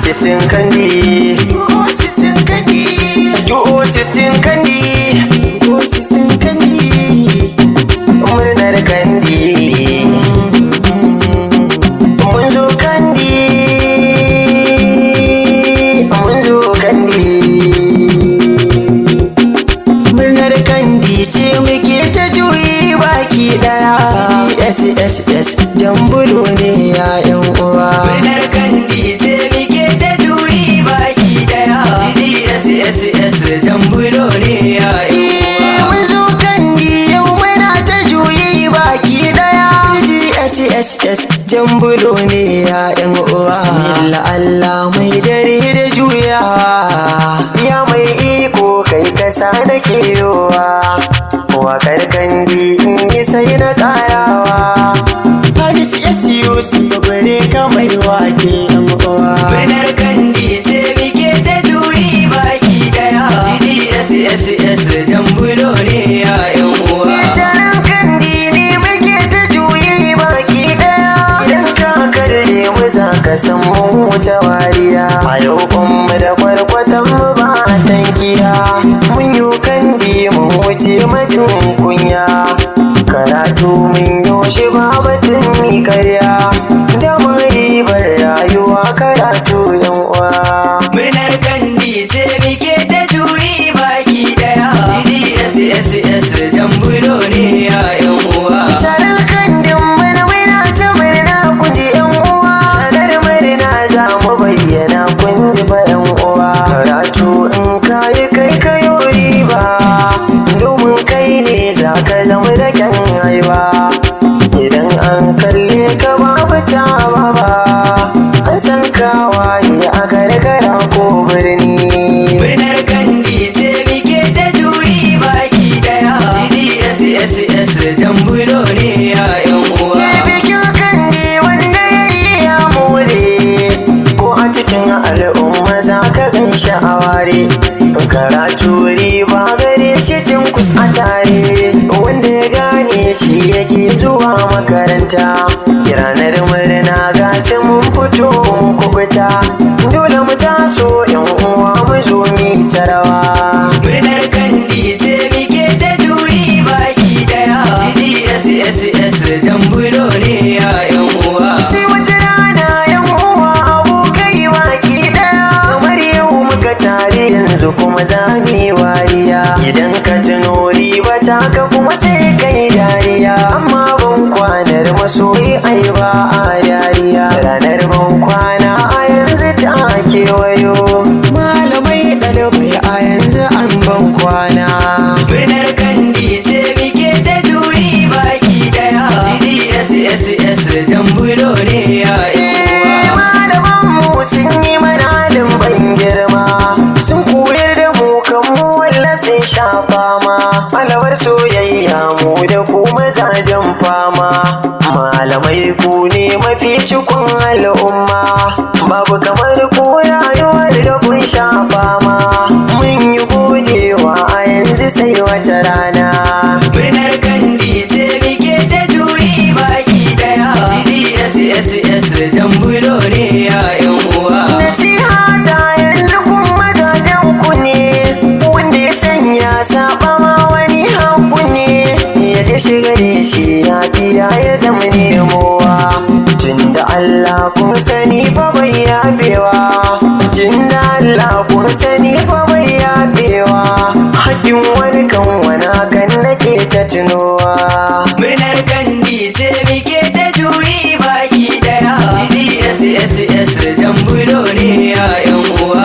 sistin kandi Duo sistin kandi duo sistin kandi Duo sistin kandi murnar kandi mun zo kandi mun zo kandi Murnar kandi ce muke ta juyi baki daya SSS jambulo ne ya yan uwa Murnar kandi ce muke ta juyi baki daya DSSS jambulo ne ya Eh, mun zo kandi yau muna ta juyi baki daya GSSS jambulo ne ya yan uwa Bismillah Allah mai dare da juyawa ya mai iko kai kasa da kewa wakar kandi in yi sai na tsarawa Hamis SUC bare ka mai wake yan uwa Murnar kandi ce muke ta juyi baki daya DSSS jambulo ne ya uwa Taron kandi ne muke ta juyi baki daya Idan ka kalle mu za ka san mu wuce wariya A yau mu da kwarkwatan mu ba tankiya Mun yi kandi mun wuce majin kunya Karatu mun yoshi ba batun mi karya Da mun ribar rayuwa karatu yan uwa Murnar kandi ce muke ta juyi baki daya DSSS jambulo ne ya uwa Taron kandin mana muna ta murna kun ji yan uwa Ranar murna za mu bayyana kun ji fa yan uwa Karatu in kayi kai kayo riba Domin kai ne za ka zama da kyan haiba Idan an kalle ka babu ta ba An san kawaye a karkara ko birni Murnar kandi ce muke ta juyi baki daya DSSS jambulo ne ya uwa Ya bikin kandi wanda ya yi ya more Ko a cikin al'umma za ka gan shi a ware Karatu riba gare shi cin kus a tare Wanda ya gane shi yake zuwa makaranta Ranar murna ga su mun fito mun kubuta Dole mu taso yan uwa mu zo mi ta rawa Murnar kandi ce muke ta juyi baki daya DSSS jambulo ne ya uwa sai wata rana yan uwa abokai baki daya kamar yau muka tare yanzu kuma za mu yi wariya idan ka tuno riba ta ka kuma sai kai dariya amma ban kwanar masoyi ai ba a dariya ranar ban kwana a yanzu ta kewayo malamai ɗalibai a yanzu an ban kwana Murnar kandi ce muke ta juyi baki daya DSSS jambulo ne ya uwa malamanmu sun yi mana halin ban girma sun koyar da mu kan mu walla sun sha fama malawar soyayya mu da ku mazajen fama malamai ku ne mafi cikon al'umma babu kamar ku rayuwar da kun sha fama mun yi godewa a yanzu sai wata rana Murnar kandi ce muke ta juyi baki daya DSSS jambulo ne ya uwa Nasiha ta yanzu kun magajen ku ne wanda ya sanya saba ma wani haku ne ya je shiga da shi ya biya ya zama nemowa tunda Allah kun sani fa bai yafewa tunda Allah kun sani fa bai yafewa hakkin wani kan wani kan nake ta tunowa Murnar kandi ce muke ta juyi baki daya DSSS jambulo ne ya uwa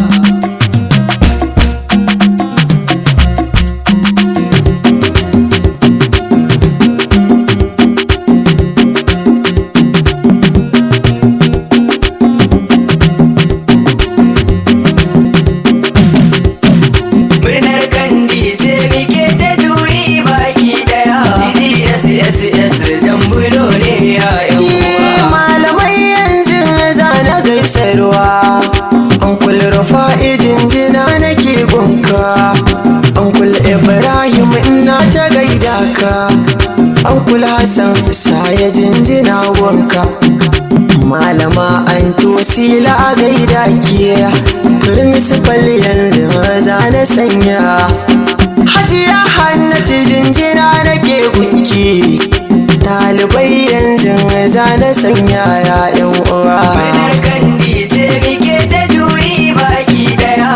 Murnar kandi ce muke ta juyi baki daya DSSS jambulo ne ya uwa malamai yanzu za na gaisarwa an rufa jinjina nake gunka an ibrahim ina ta gaida ka an hassan saya jinjina gunka malama an tosila a gaida ke principal yanzu maza na sanya hajiya hannatu jinjina nake gunki ɗalibai yanzu maza na sanya ya yan uwa Murnar kandi ce muke ta juyi baki daya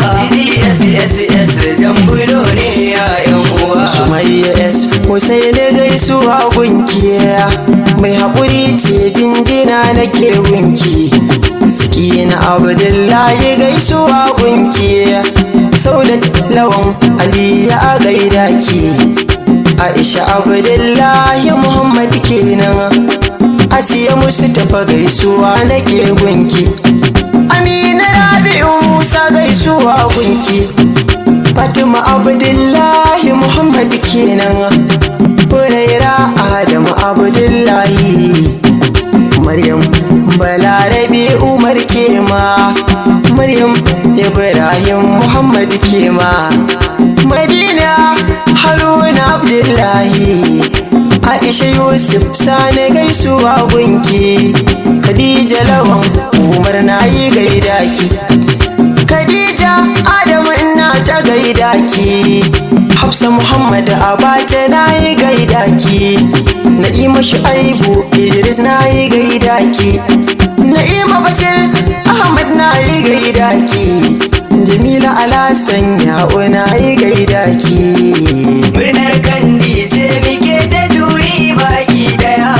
DDSSS jambulo ne ya yan uwa Sumayya S Hussaini gaisuwa gunki mai haƙuri ce jinjina nake gunki Sakina Abdullahi gaisuwa gunki Saudat Lawan Ali ya gaida ki Aisha Abdullahi Muhammad kenan Asiya musu tafa gaisuwa nake gunki Amina Rabi'u Musa gaisuwa gunki Fatima Abdullahi Muhammad kenan Huraira Adamu Abdullahi Maryam Balarabe Umar kema Maryam Ibrahim Muhammad kema Madina Haruna Abdullahi Aisha Yusuf Sani gaisuwa gunki Khadija Lawan Umar na yi gaida ki Khadija Adamu ina ta gaida ki Hafsa Muhammad Abata na yi gaida ki Na'ima Shu'aibu Idris na yi gaida ki Na'ima Basir Ahmad na yi gaida ki Jamila Alasan Ya'u na yi gaida ki Murnar kandi ce muke ta juyi baki daya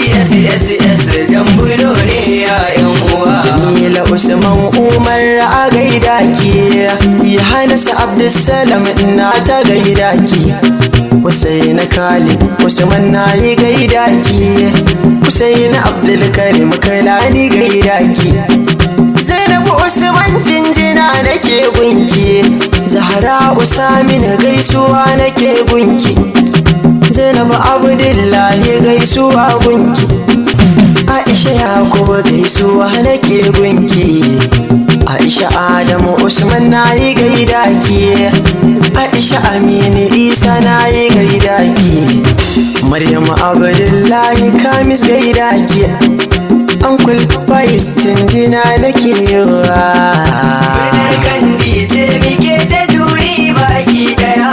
DDSSS jambulo ne ya yan uwa Jamila Usman Umar a gaida ki Yohanas Abdulsalam na ta gaida ki Husaina Khalid Usman na yi gaida ki Husaina Abdulkarim Kailani gaida ki Zainabu Usman jinjina nake gunki Zahra Usamin gaisuwa nake gunki Zainabu Abdullahi gaisuwa gunki Aisha Yakubu gaisuwa nake gunki Aisha Adamu Usman na yi gaida ki Aisha Aminu Isa na yi gaida ki Maryam Abdullahi Kamis gaida ki Ankul Faiz jinjina nake yiwa Murnar kandi ce muke ta juyi baki daya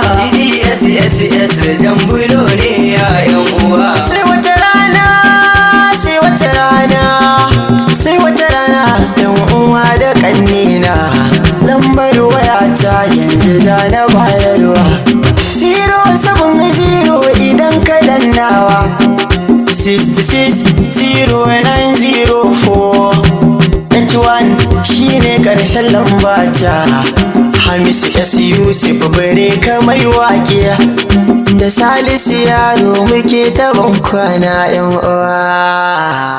DDSSS jambulo ne ya yan uwa sai wata rana sai wata rana sai wata rana yan uwa da kannina lambar wayata yanzu da na bayarwa zero seven zero idan ka dannawa 660904 H1 shine karshen lambata Hamisu S Yusuf bare ka mai wake da Salisu yaro muke ta kwana yan uwa